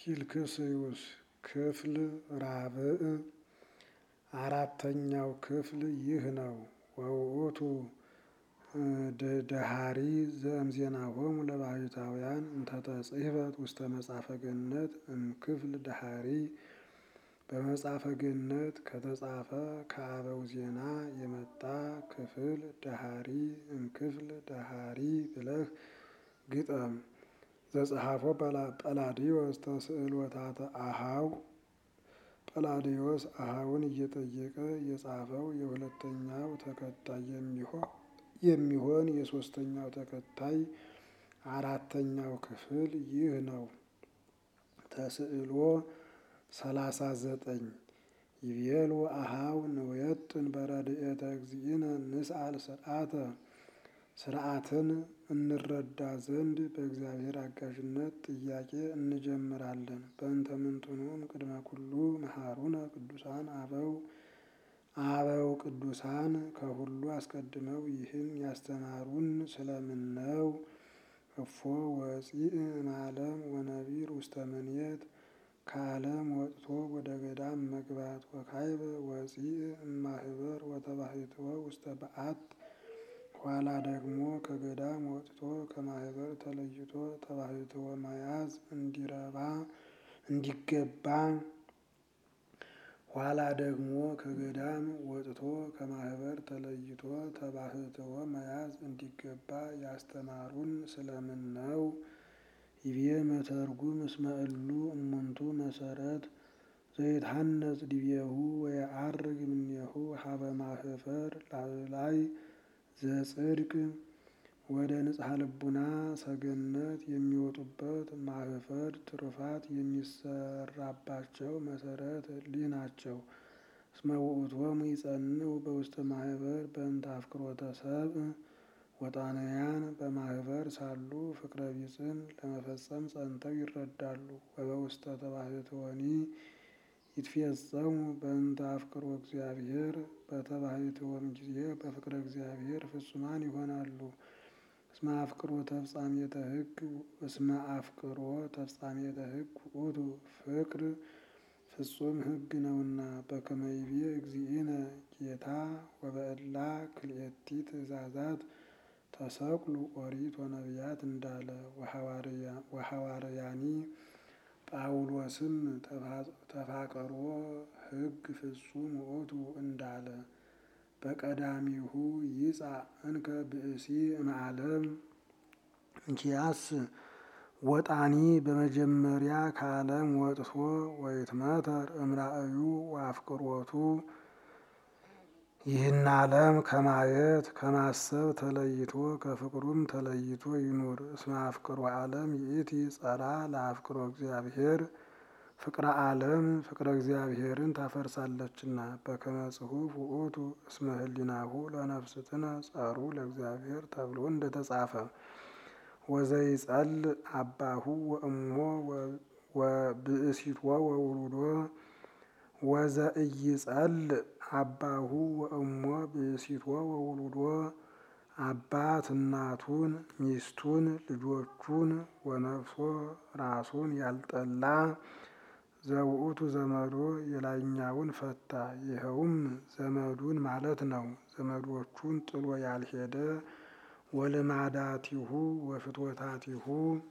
ፊልክስዩስ ክፍል ራብዕ አራተኛው ክፍል ይህ ነው። ወውእቱ ደሃሪ ዘእምዜናሆሙ ለባሕታውያን እንተተጽሕፈት ውስተ መጽሐፈ ገነት እምክፍል ደሃሪ በመጽሐፈ ገነት ከተጻፈ ከአበው ዜና የመጣ ክፍል ደሃሪ እምክፍል ደሃሪ ብለህ ግጠም። ዘጸሐፎ ጰላዲዮስ ተስዕሎታተ አኀው ጰላዲዮስ አኀውን እየጠየቀ የጻፈው የሁለተኛው ተከታይ የሚሆን የሦስተኛው ተከታይ አራተኛው ክፍል ይህ ነው። ተስዕሎ ሰላሳ ዘጠኝ ይቤሉ አኀው ንውየጥን በረድኤተ እግዚእነ ንስአል ስርዓተ ስርዓትን እንረዳ ዘንድ በእግዚአብሔር አጋዥነት ጥያቄ እንጀምራለን። በእንተ ምንትኑም ቅድመ ኩሉ መሃሩነ ቅዱሳን አበው አበው ቅዱሳን ከሁሉ አስቀድመው ይህን ያስተማሩን ስለምን ነው? እፎ ወፂእ እምዓለም ወነቢር ውስተ ምንየት ከዓለም ወጥቶ ወደ ገዳም መግባት ወካይበ ወፂእ እማህበር ወተባሕትወ ውስተ በዓት ኋላ ደግሞ ከገዳም ወጥቶ ከማህበር ተለይቶ ተባሕትወ መያዝ እንዲረባ እንዲገባ ኋላ ደግሞ ከገዳም ወጥቶ ከማህበር ተለይቶ ተባሕትወ መያዝ እንዲገባ ያስተማሩን ስለምን ነው? ይቤ መተርጉም እስመ እሉ እሙንቱ መሰረት ዘይትሐነጽ ዲቤሁ ወየዐርግ እምኔሁ ሀበ ማህፈር ላዕላይ ዘጽድቅ ወደ ንጽሐ ልቡና ሰገነት የሚወጡበት ማህፈር ትሩፋት የሚሰራባቸው መሰረት እሊህ ናቸው። እስመ ውእቶሙ ይጸንዑ በውስተ ማህበር በእንተ አፍቅሮተ ሰብእ ወጣንያን በማህበር ሳሉ ፍቅረ ቢጽን ለመፈጸም ጸንተው ይረዳሉ። ወበውስተ ተባሕትወኒ ይትፌጸሙ በእንተ አፍቅሮ እግዚአብሔር በተባሕትወም ጊዜ በፍቅረ እግዚአብሔር ፍጹማን ይሆናሉ። እስመ አፍቅሮ ተፍጻሜተ ሕግ እስመ አፍቅሮ ተፍጻሜተ ሕግ ውእቱ ፍቅር ፍጹም ሕግ ነውና በከመ ይቤ እግዚእነ ጌታ ወበእላ ክልኤቲ ትእዛዛት ተሰቅሉ ኦሪት ወነቢያት እንዳለ ወሐዋርያኒ ጳውሎስም ተፋቀሮ ሕግ ፍጹም ውእቱ እንዳለ በቀዳሚሁ ይጻእ እንከ ብእሲ እምዓለም እንኪያስ ወጣኒ በመጀመሪያ ከዓለም ወጥቶ ወይትመተር እምራእዩ ወአፍቅሮቱ ይህን ዓለም ከማየት ከማሰብ ተለይቶ ከፍቅሩም ተለይቶ ይኑር። እስመ አፍቅሮ ዓለም ይእቲ ጸራ ለአፍቅሮ እግዚአብሔር ፍቅረ ዓለም ፍቅረ እግዚአብሔርን ታፈርሳለችና። በከመ ጽሑፍ ውእቱ እስመ ህሊናሁ ለነፍስትነ ጸሩ ለእግዚአብሔር ተብሎ እንደተጻፈ ወዘይጸልእ አባሁ ወእሞ ወብእሲቶ ወውሉዶ ወዘኢይጸልእ አባሁ ወእሞ ብእሲቶ ወውሉዶ አባት እናቱን ሚስቱን ልጆቹን ወነፍሶ ራሱን ያልጠላ ዘውእቱ ዘመዶ የላይኛውን ፈታ። ይኸውም ዘመዱን ማለት ነው። ዘመዶቹን ጥሎ ያልሄደ ወልማዳቲሁ ወፍትወታቲሁ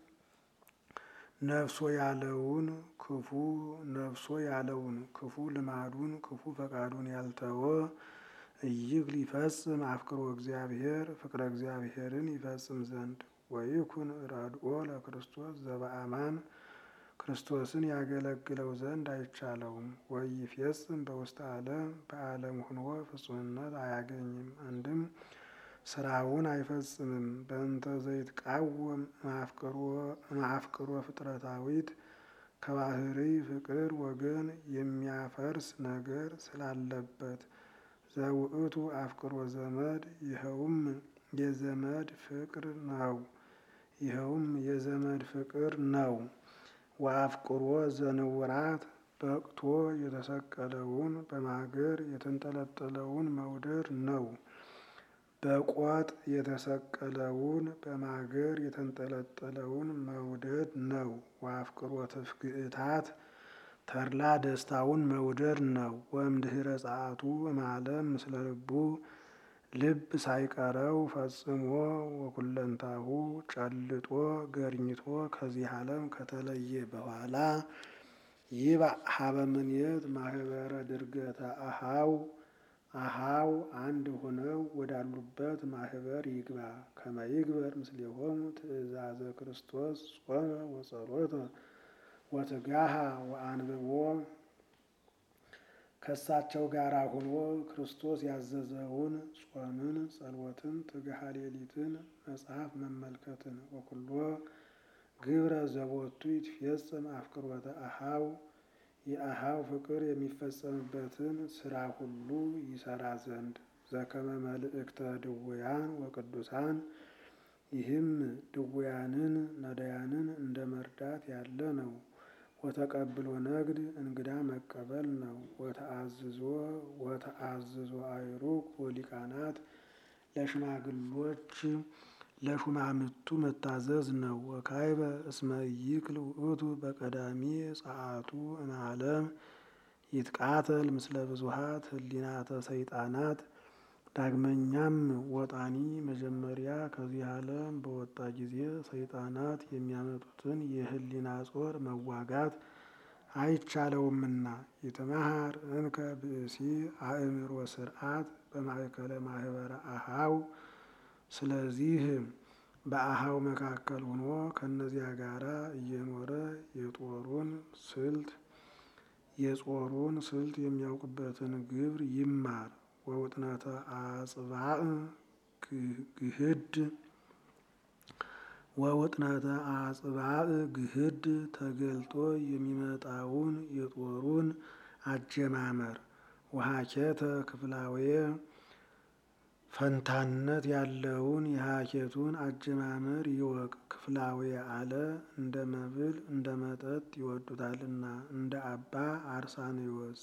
ነፍሶ ያለውን ክፉ ነፍሶ ያለውን ክፉ ልማዱን ክፉ ፈቃዱን ያልተወ እይግ ሊፈጽም አፍቅሮ እግዚአብሔር ፍቅረ እግዚአብሔርን ይፈጽም ዘንድ ወይኩን ረድኦ ለክርስቶስ ዘበአማን ክርስቶስን ያገለግለው ዘንድ አይቻለውም። ወይፌጽም በውስተ ዓለም በዓለም ሁኖ ፍጹምነት አያገኝም። አንድም ስራውን አይፈጽምም። በእንተ ዘይትቃወም እምአፍቅሮ ፍጥረታዊት ከባህሪ ፍቅር ወገን የሚያፈርስ ነገር ስላለበት ዘውእቱ አፍቅሮ ዘመድ ይኸውም የዘመድ ፍቅር ነው። ይኸውም የዘመድ ፍቅር ነው። ወአፍቅሮ ዘንውራት በቅቶ የተሰቀለውን በማገር የተንጠለጠለውን መውደድ ነው። በቆጥ የተሰቀለውን በማገር የተንጠለጠለውን መውደድ ነው። ወአፍቅሮ ትፍግእታት ተድላ ደስታውን መውደድ ነው። ወእምድኅረ ጸአቱ እምዓለም ምስለ ልቡ ልብ ሳይቀረው ፈጽሞ ወኩለንታሁ ጨልጦ ገርኝቶ ከዚህ ዓለም ከተለየ በኋላ ይባእ ሀበ ምንየት ማህበረ ድርገተ አሃው አሃው አንድ ሆነው ወዳሉበት ማህበር ይግባ። ከመ ይግበር ምስሌሆሙ ትእዛዘ ክርስቶስ ጾመ ወጸሎተ ወትጋሃ ወአንብቦ ከእሳቸው ጋር ሆኖ ክርስቶስ ያዘዘውን ጾምን፣ ጸሎትን፣ ትግሃ ሌሊትን፣ መጽሐፍ መመልከትን ወኩሎ ግብረ ዘቦቱ ይትፌጸም አፍቅሮተ አሃው የአሃው ፍቅር የሚፈጸምበትን ስራ ሁሉ ይሰራ ዘንድ ዘከመ መልእክተ ድውያን ወቅዱሳን ይህም ድውያንን ነዳያንን እንደ መርዳት ያለ ነው። ወተቀብሎ ነግድ እንግዳ መቀበል ነው። ወተአዝዞ ወተአዝዞ አይሩግ ወሊቃናት ለሽማግሎች ለሹማምቱ መታዘዝ ነው። ወካይበ እስመ ይክል ውእቱ በቀዳሚ ጸአቱ እምዓለም ይትቃተል ምስለ ብዙሃት ህሊናተ ሰይጣናት። ዳግመኛም ወጣኒ መጀመሪያ ከዚህ ዓለም በወጣ ጊዜ ሰይጣናት የሚያመጡትን የህሊና ጾር መዋጋት አይቻለውምና ይትመሃር እንከ ብእሲ አእምሮ ስርዓት በማእከለ ማህበረ አሃው ስለዚህ በአሃው መካከል ሆኖ ከእነዚያ ጋራ እየኖረ የጦሩን ስልት የጾሩን ስልት የሚያውቅበትን ግብር ይማር። ወውጥነተ አጽባእ ግህድ ወውጥነተ አጽባእ ግህድ ተገልጦ የሚመጣውን የጦሩን አጀማመር ወሀኬተ ክፍላዌ ፈንታነት ያለውን የሀኬቱን አጀማመር ይወቅ። ክፍላዌ አለ እንደ መብል እንደ መጠጥ ይወዱታልና እንደ አባ አርሳንዮስ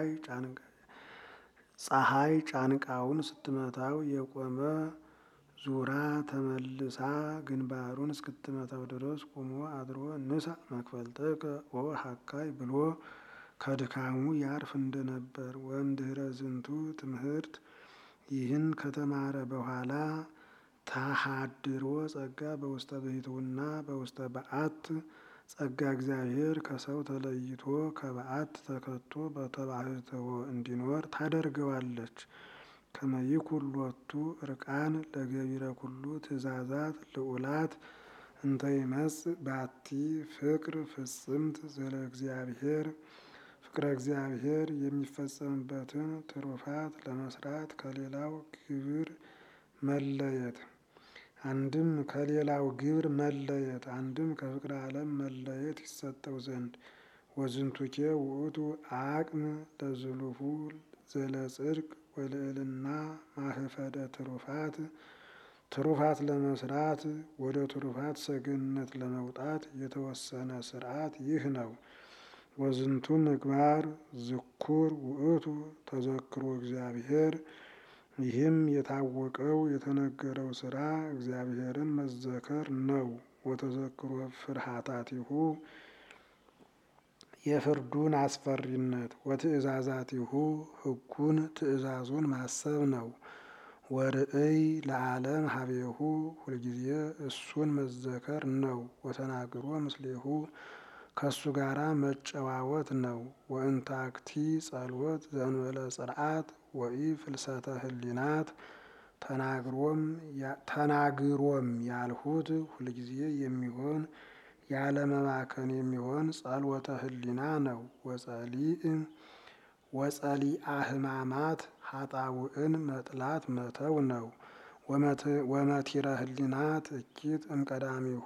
ፀሐይ ጫንቃውን ስትመታው የቆመ ዙራ ተመልሳ ግንባሩን እስክትመታው ድረስ ቁሞ አድሮ ንሳ መክፈልተከ ኦ ሀካይ ብሎ ከድካሙ ያርፍ እንደነበር ወእምድኅረ ዝንቱ ትምህርት ይህን ከተማረ በኋላ ታሃድሮ ጸጋ በውስተ ብሕትውና በውስተ በዓት ጸጋ እግዚአብሔር ከሰው ተለይቶ ከበዓት ተከቶ በተባሕትዎ እንዲኖር ታደርገዋለች። ከመ ይኩን ሎቱ እርቃን ለገቢረ ኩሉ ትእዛዛት ልዑላት እንተ ይመጽእ ባቲ ፍቅር ፍጽምት ዘለ እግዚአብሔር ፍቅረ እግዚአብሔር የሚፈጸምበትን ትሩፋት ለመስራት ከሌላው ግብር መለየት አንድም ከሌላው ግብር መለየት አንድም ከፍቅረ ዓለም መለየት ይሰጠው ዘንድ ወዝንቱኬ ውእቱ አቅም ለዝሉፉ ዘለጽድቅ ወልዕልና ማህፈደ ትሩፋት ትሩፋት ለመስራት ወደ ትሩፋት ሰገነት ለመውጣት የተወሰነ ስርዓት ይህ ነው። ወዝንቱ ምግባር ዝኩር ውእቱ ተዘክሮ እግዚአብሔር ይህም የታወቀው የተነገረው ስራ እግዚአብሔርን መዘከር ነው። ወተዘክሮ ፍርሃታቲሁ የፍርዱን አስፈሪነት ወትእዛዛቲሁ ሕጉን ትእዛዙን ማሰብ ነው። ወርእይ ለዓለም ሀቤሁ ሁልጊዜ እሱን መዘከር ነው። ወተናግሮ ምስሌሁ ከእሱ ጋራ መጨዋወት ነው። ወእንታክቲ ጸሎት ዘንበለ ጽርዓት ወኢ ፍልሰተ ህሊናት ተናግሮም ያልሁት ሁልጊዜ የሚሆን ያለመባከን የሚሆን ጸሎተ ህሊና ነው። ወጸሊእ ወጸሊአ ህማማት ሀጣውዕን መጥላት መተው ነው። ወመቲረ ህሊናት እኪት እምቀዳሚሁ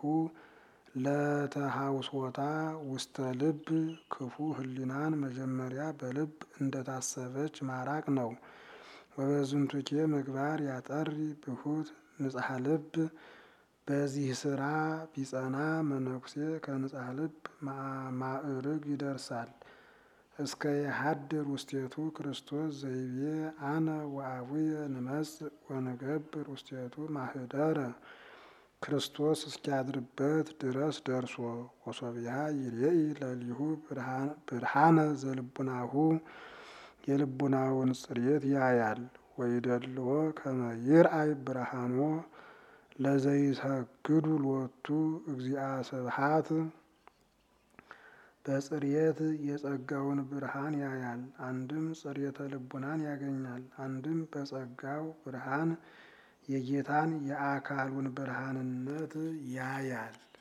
ለተሃውሶታ ውስተ ልብ ክፉ ህሊናን መጀመሪያ በልብ እንደታሰበች ማራቅ ነው። ወበዝንቱኬ ምግባር ያጠሪ ብሁት ንጽሐ ልብ በዚህ ስራ ቢጸና መነኩሴ ከንጽሐ ልብ ማዕርግ ይደርሳል። እስከ የሀድር ውስቴቱ ክርስቶስ ዘይቤ አነ ወአቡየ ንመጽእ ወንገብር ውስቴቱ ማህደረ ክርስቶስ እስኪያድርበት ድረስ ደርሶ ወሶቢያ ይሬኢ ለሊሁ ብርሃነ ዘልቡናሁ የልቡናውን ጽሬት ያያል። ወይደልዎ ከመ ይርአይ ብርሃኖ ለዘይሰግዱ ሎቱ እግዚአ ስብሐት በጽሬት የጸጋውን ብርሃን ያያል። አንድም ጽሬተ ልቡናን ያገኛል። አንድም በጸጋው ብርሃን የጌታን የአካሉን ብርሃንነት ያያል።